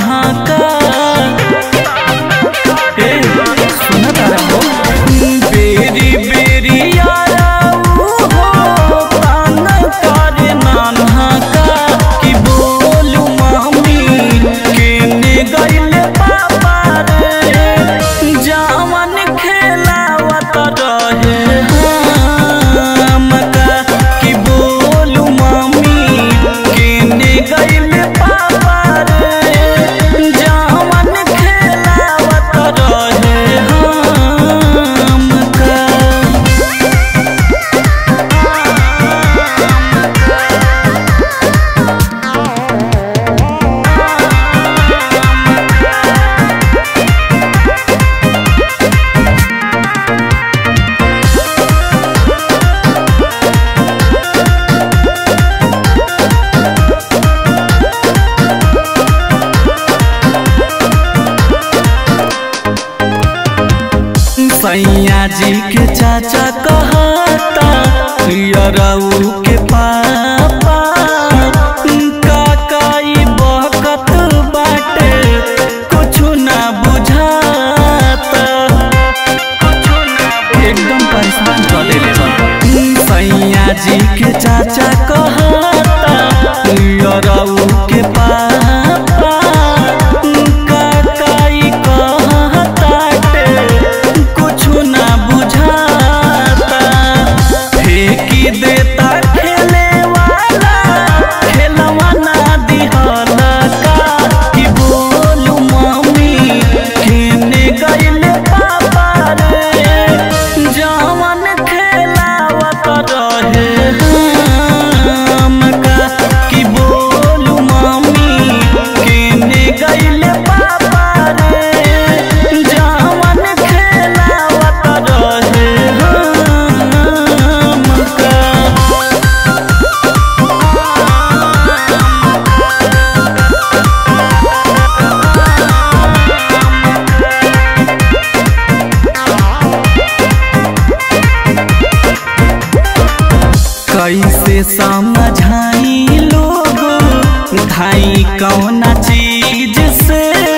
कान्हा का ए, सुना तारा हो बेरी बेरी यारा हो कान करे नान्हा का कि बोलू मामी केने गइले पापा रे जावन खेलावत रहे हमका कि बोलू मामी केने गइले पापा रे जावन खेलावत रहे हमका सैया जी के चाचा कहता यरऊ के पापा काकाई बहकत बाटे कुछु ना बुझाता एकदम परेशान कर देले बा सैया जी के चाचा कहता यरऊ के पापा काकाई कहताटे कुछु ना बुझाता फेंकी देता खेले वाला खेलवा ना दिहला का कि बोलू मम्मी केने गइले पापा रे जवन खेलावत रहे हमका कि बोलू मम्मी केने गइले पापा रे जवन खेलावत रहे हमका कैसे समझाई लोग धाई कौना चीज से